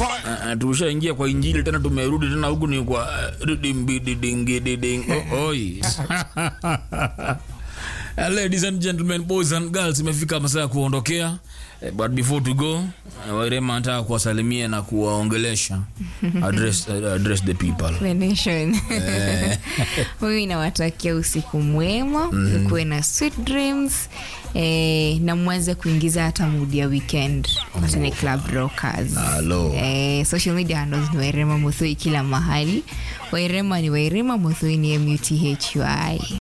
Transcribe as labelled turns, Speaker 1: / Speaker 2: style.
Speaker 1: Uh, tushaingia kwa injili tena tumerudi tena huku ni kwa uh, ridimbidiingididing oh, oi. Uh, ladies and gentlemen boys and girls imefika masaa ya kuondokea Eh, but before to go uh, wairema anataka kuwasalimia na kuwaongelesha address, uh, address the people
Speaker 2: The nation. Mimi nawatakia usiku mwema, ukuwe na sweet dreams eh, na mwanze kuingiza hata mood ya weekend watane club rockers.
Speaker 1: Hello.
Speaker 2: Eh, social media handles ni Wairema Muthoi kila mahali. Wairema ni Wairema, Muthoi ni M U T H U I.